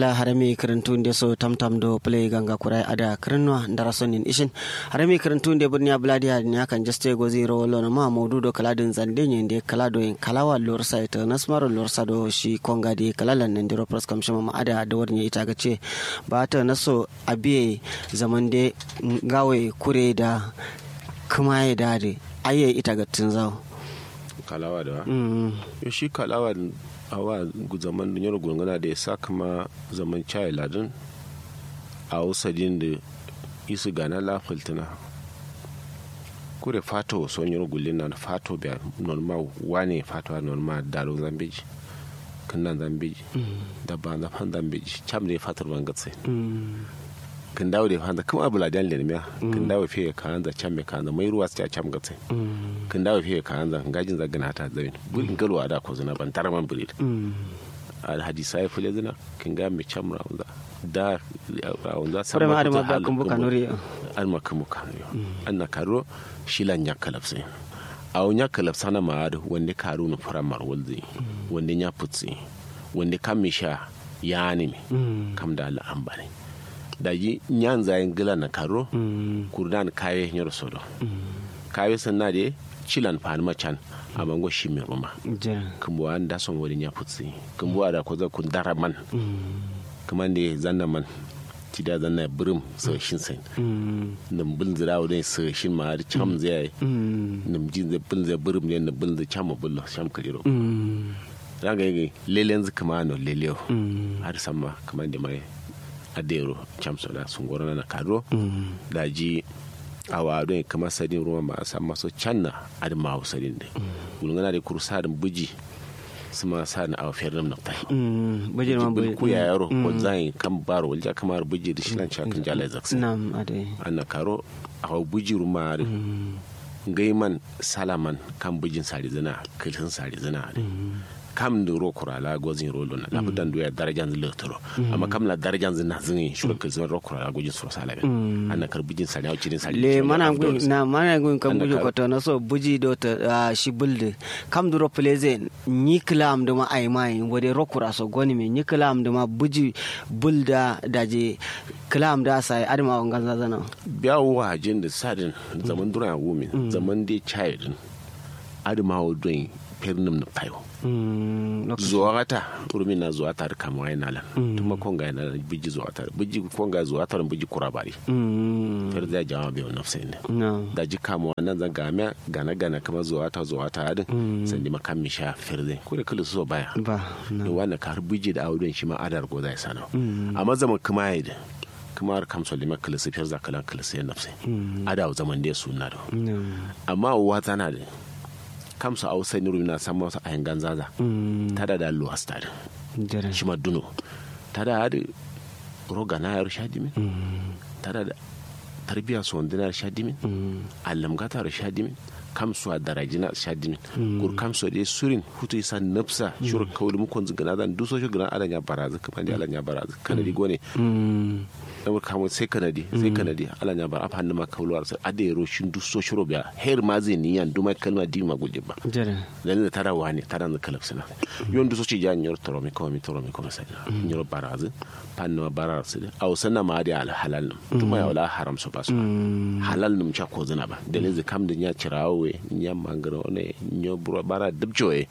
ngila harami kirintunde so tamtam do play ganga kurai ada kirinwa ndara sonin ishin harami kirintunde burni abladi ha ni akan juste go zero lono ma maudu do kala din zande ne de kala do en kalawa lor site nasmaro lor sado shi konga de kalalan nan diro pros kam shima ada da warni ita ga ce ba ta naso abiye zaman de gawe kure da kuma ya dade aye ita ga tunzawo kalawa da yo shi kalawa awa zaman da yaro gungana da ya sa kama zaman chai ladin a usadin da isu gana la fultuna kure fato son yaro gulin na fato biya normal wane fato a normal daro zambiji kan zambiji da ba na fan zambiji cham da fatar ban gatse kan dawo da fanda kuma abu ladan le miya kan dawo fiye kan da cham me kan da mai ruwa sai cham gatse kan dawo fiye kan da ngajin zagana ta zain bulin galwa da ko zuna ban taraman bulit al hadisa ya fule zina kan ga me cham raunza da raunza sai ma adama ba kun buka nuri al makamu kan yo an na karo shilan ya kalafse a wonya kalafsa na ma'ad wanda karu na fara marwalzi wanda ya futsi wanda kan mi sha ya ne kam da al'ambari da yi nyan zayin gila na karo kurdan kaye nyar sodo kaye sanna de chilan fan machan amango shimi roma kumbo an da son wani ya futsi kumbo da ko za kun dara man kuma ne zanna man ti da zanna birim so shin sai nim bin zira wadai so shin ma da cham zai nim jin zai bin zai birim ne bin zai cham bullo sham kaliro zaga yi lelen zikama no leleo har sama kamar da mai adero chamso da sun gwarna na kado da ji a wadon kamar sadin ruwa ma a san maso canna adin ma sadin da gulgana da kursa da buji su ma sa na awafiyar nam na tai buji ma buji ku ya yaro ko zai kan baro walja kamar buji da shi nan cakin jalai zaksa nam ade anna karo a buji ruma da gaiman salaman kan bujin sari zina kilhin sari zina kam da ro kurala gozin rolo na labu dan doya darajan zin lotoro amma kam la darajan zin na zin shuru kil zin ro kurala gojin so sala ben anna kar bujin sala o cirin sala le mana gun na mana gun kam buji ko to na so buji do ta shi bulde kam da ro pleze ni klam da ma ai mai wode ro kura so goni me ni klam da ma buji bulda daje klam da sai adama wangan zazana biya wajin da sadin zaman dura wumin zaman dai child adama wodin pernim na fayo zuwa ta urmi na zuwa ta kama wai na lan tuma konga na biji zuwa ta biji konga zuwa ta biji kurabari fer da jama be wannan sai ne da ji kama wannan zan game gana gana kama zuwa ta zuwa ta adin sai di makam mi sha fer zai ko da kulu so baya ba ne wannan kar biji da audun shi ma adar go zai sana amma zaman kuma yi kuma har kam so lima kulu fer za kalan kulu sai nafsi ada zaman da sunna da amma uwa tana da kamsa a wasu niru na samu wasu ayin ganzaza ta da da luwas ta da shi ma duno ta da hadi roga na yar shadimin ta da tarbiya su wanda na shadimin allamgata da shadimin kamsu a darajina shadimin kur kamsu da surin hutu isa nafsa shuru kawai mukon zingana zan duso shi gana alanya barazu kamar da alanya barazu kanadi gone ɗaukar kamun sai kanadi sai kanadi ala nya bar afa ma kawluwar sai ade ro shin du so shiro biya her ma zai ni yan duma kalma di ma guje ba dan da tara wani tara na kalab sana yon du so ci jan yor toro mi ko mi toro mi ko sai yor baraz pan no barar sai aw sana ma di al halal duma ya wala haram so basu halal num cha ko zina ba dalin zai kam da nya cirawe nya mangaro ne nyo bro bara dubjoe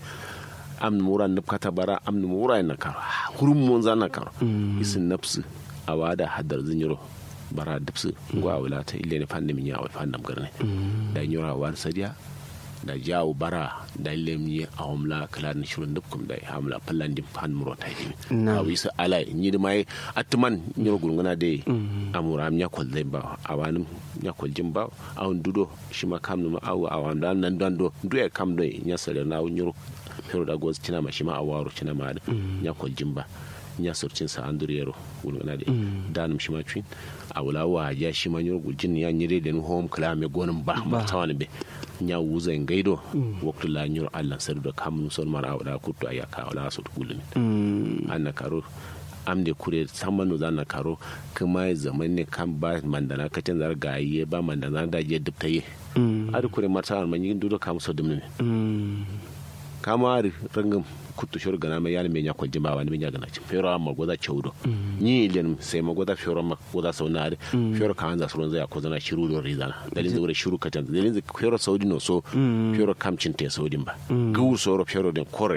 am muran nufkata bara am mura na karo hurum mun zana karo isin nafsu a wada haddar zinyiro bara dipsu ngwa wala ta ile ne fanni min yawo fannam garne da nyora wan sadiya da jawo bara da ile mi a homla kala ni shurun dukkum da hamla pallan dim fan muro ta yi a wi sa ala ni da mai atman nyoro gurguna de amura am nyakol de ba awanum nyakol jim ba awon dudo shi ma kam no awu awan dan nan dan do du e kam do nyasale na nyoro pero da goz tina ma shi ma awaro tina ma nyakol jim ba nya sorcin sa anduriyaro wulgana de danum shima twin a wula wa ya shima nyor gujin ya nyire den home kala me gonin ba ma tawan be nya wuza ngaido waktu la nyor allah sar do kam son mara awda kutto aya ka wala so gulmi anna karo amde kure samanu zana karo kuma zaman ne kan ba mandana kacin zar gaye ba mandana da je dubtaye adu kure marsa man yin dudo kam so dumne kama rangin kuttu shor gana mai yana menya kwalji ba wani menya gana fero amma goza chaudo ni len sai ma goza fero ma goza saunare fero ka hanza suron zai ko zana shiru do rizana dalin zai shiru ka tan dalin zai fero saudi no so fero kamcin te saudin ba gu soro fero den kore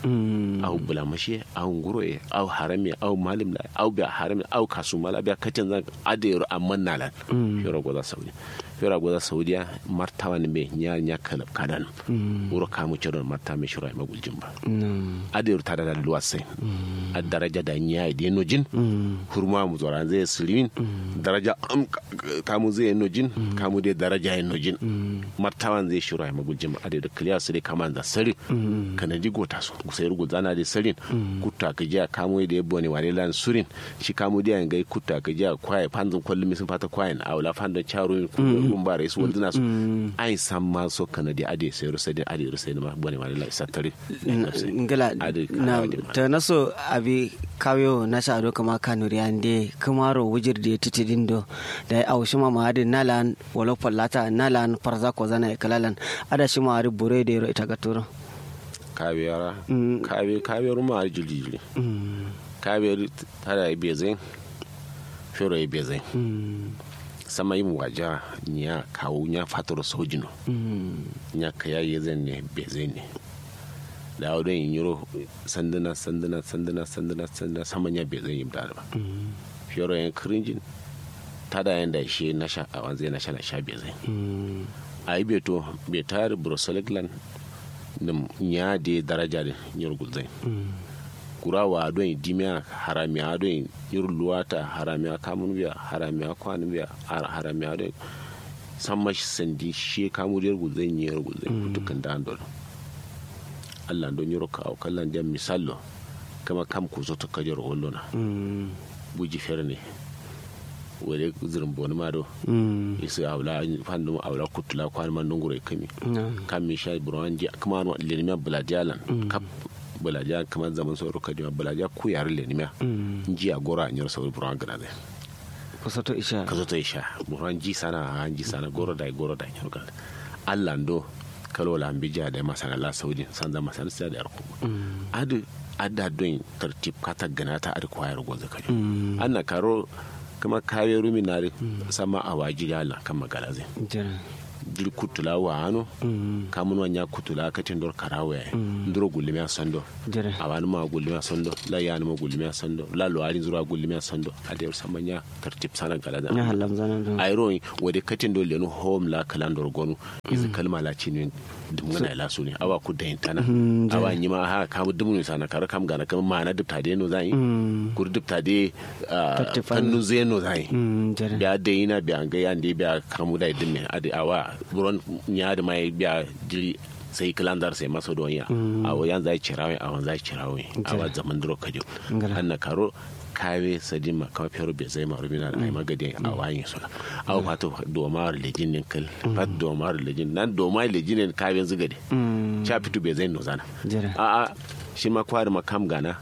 au bulamashe au nguroye au harami au malim la au biya harami au kasumala biya kacin zan adero amman nalan fero goza saudi fera goza saudiya martawa ne me nya nya kala kadan wuro kamu cedon marta me shura ma guljin ba ade ru tada da luwase a daraja da nya ide no jin hurma mu zora zai silimin daraja am kamu zai no jin kamu de daraja no jin martawan zai shura ma guljin ba ade da kliya su de kaman da sari kana digo ta so sai rugu zana de sarin kutta ka jiya kamu de bone wale lan surin shi kamu de ngai kutta ka jiya kwaye panzun kwallin misin fata kwaye a wala fandan charo kun ba rais wanda na so ai san ma so kana di ade sai rusa di ade rusa ma bone ma la satare ngala na ta naso abi kawo na sha do kama kanuri ande kamaro wujir de titidin do da au shima ma ade nalan wala fallata nalan farza ko zana kalalan ada shima ari bure de ro ita gaturo kawiyara kawi kawiyar ma jili kawiyar tada ibe zai fero ibe zai sama yin waja nya kawo nya fatar sojino nya kaya ye zan ne be zai ne da wadon yin yiro sanduna sanduna sanduna sanduna sanduna sama nya be zai yi da ba fiyoro yan kirinjin tada yan da shi na sha a wanzai na sha na sha be zai a yi beto be tare bruseligland da nya de daraja da yiro gulzai kurawa don dimiya haramiya don yurluwata haramiya kamun biya haramiya kwanin biya haramiya don san mashi sandi shi kamun yar guzai yi yar guzai kutukan da andol allah don yaro ka aukallan jan misallo kama kam ku zo ta kajar wallona buji fer ne wale zirin boni ma do isi awla fandu awla kutula kwan man nungure kami kam mi shay buran ji kuma no lenimiya buladiyalan kap bulaja kamar zaman sauro kadima bulaja ku yare lenimiya ji a gora anyar sauri buran gana zai kusa to isha ka zo to isha buran ji sana an ji sana goro da goro da anyar gana allando kalo la ambija da masana la saudi san zama masana sai da yarku adu adda don tartib kata gana ta adu kwayar goza kajo anna karo kama kawe rumi na sama a waji da Allah kan magana zai dir kutula wa hano kamun wanya kutula katin dor karawe nduro gulimi sando awani ma gulimi sando la yani ma gulimi sando la lo ari zura gulimi sando ade samanya tartib sana gala da ya halam zana do ayro wade katin dor leno home la kalandor gonu iz kalma la chinin dumgana la suni awa ku da intana awa nyima ha kamu dumunu sana kar kam gana kam mana dubta de no zai kur dubta de fannu zeno zai biya de ina biya ga yande biya kamu da dimme ade awa buron nyaade mai biya jiri sai kilandar sai maso don ya a wayan zai cirawe a wan zai cirawe a wa zaman duro kajo anna karo kawe sadima kama fero be zai maru bina ai magade a wayin suna a wa fato do ma lejin nin kal fat do ma lejin nan do ma lejin nin kawe zugade cha fitu be zai no zana a a shi ma kwari makam gana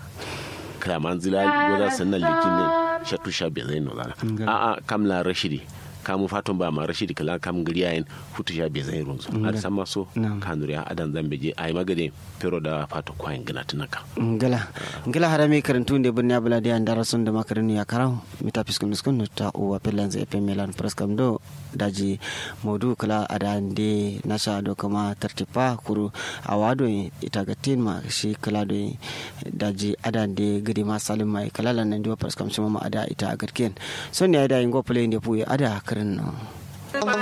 kraman zila goza sannan lejin nin shatu sha be zai no zana a a kamla rashidi kamu fatan ba ma rashidi kala kam giriyayen futu ya be zai runzo har sama so kanuri ya adan zambe je ai magade pero da fata kwayin gina tunaka ngala ngala harami karantu nde bunni abula de andara son da makarani ya karaw mita fiskun miskun ta uwa pelan zai pe melan praskam do daji modu kala ada nde nasha do kama tartipa kuru awado ita gatin ma shi kala do daji ada nde gidi ma salim mai kala lan ndio praskam shima ma ada ita agatken son ne ada ingo play nde puye ada karin no